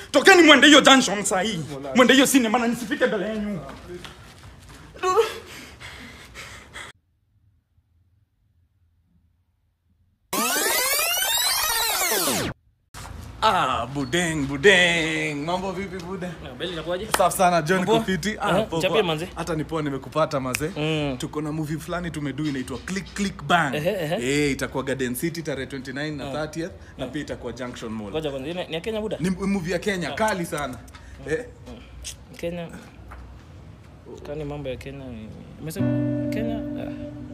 tokeni mwende hiyo junction saa hii mwende hiyo sinema na nisifike mbele yenu Ah, budeng budeng, mambo vipi bude? Beli inakuaje? Safi sana John Poa. Kufiti. Eh, poa, chapia poa. manze. Hata ni poa nimekupata maze. Mm. Tuko na movie fulani tumedu inaitwa Click Click Bang. Ehe, ehe. Eh, itakuwa Garden City tarehe 29 na 30th na pia itakuwa Junction Mall. Ngoja kwanza, ni ni ya Kenya buda? Ni movie ya Kenya kali sana. Eh? Kenya. Kani mambo ya Kenya. ni- Umesema Kenya? Ah.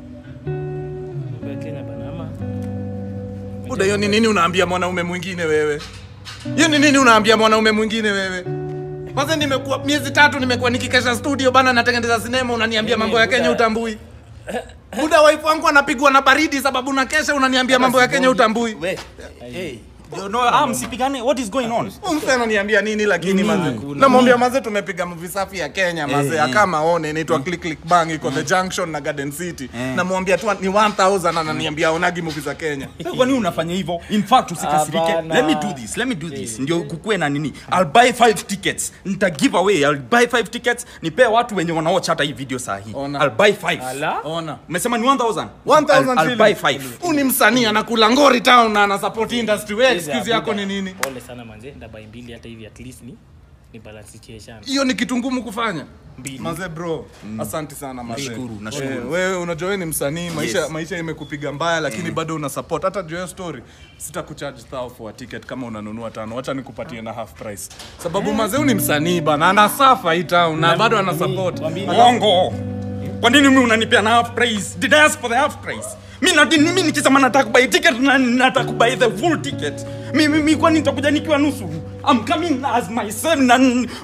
Mambo ya Kenya bana ama. Buda, hiyo ni nini unaambia mwanaume mwingine wewe? Hiyo ni nini unaambia mwanaume mwingine wewe? Kwanza nimekuwa miezi tatu nimekuwa nikikesha studio bana natengeneza sinema unaniambia Mimi, mambo ya Kenya Buda. utambui. Buda wife wangu anapigwa na baridi sababu na kesha unaniambia mambo ya Kenya utambui. we hey. no, ah, msipigane what is going on Umse ananiambia nini lakini Nini? maze. Kuna- Namwambia maze tumepiga movie safi ya Kenya maze. Eh, eh. Akama one inaitwa Click Click Bang iko The Junction na Garden City. Namwambia tu ni 1000 ananiambia onagi movie za Kenya. kwa nini unafanya hivyo in fact usikasirike Hapana. let me do this let me do this ndio kukue na nini i'll buy five tickets nita give away i'll buy five tickets nipee watu wenye wanaocha hata hii video saa hii Ona. i'll buy five Ala. Ona. umesema ni 1000 1000 I'll, I'll shillings. buy five Huu ni msanii anakula ngori town na ana support industry. Wewe Hizi excuse ya yako Buda. ni nini? Pole sana manze, ndabai mbili hata hivi at least ni ni balance situation. Hiyo ni kitu ngumu kufanya. Mbili. Maze bro, asante sana maze. Nashukuru, nashukuru. Eh, wewe unajua wewe ni msanii, maisha Yes. maisha imekupiga mbaya lakini bado una support. Hata juu ya hiyo story, sitakucharge thou for a ticket kama unanunua tano. Acha nikupatie na half price. Sababu maze huyu ni msanii bana, anasafa hii town na bado ana support. Uongo. Kwa nini mimi unanipea na half price? Did I ask for the half price? Mimi na mimi nikisema nataka buy ticket na nataka buy the full ticket. Mimi mimi kwani nitakuja nikiwa nusu? I'm coming as myself na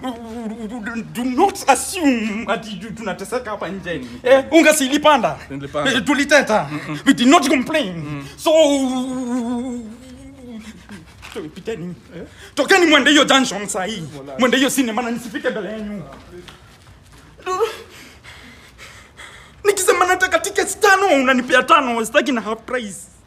do not assume ati tu- tunateseka hapa nje. Eh, unga si ilipanda. Ilipanda. Eh, tuliteta. We did not complain. So So, piteni. Tokeni mwende hiyo junction saa hii. Mwende hiyo sinema na nisifike mbele yenu. Nikisema nataka tickets tano unanipea tano, sitaki na half price.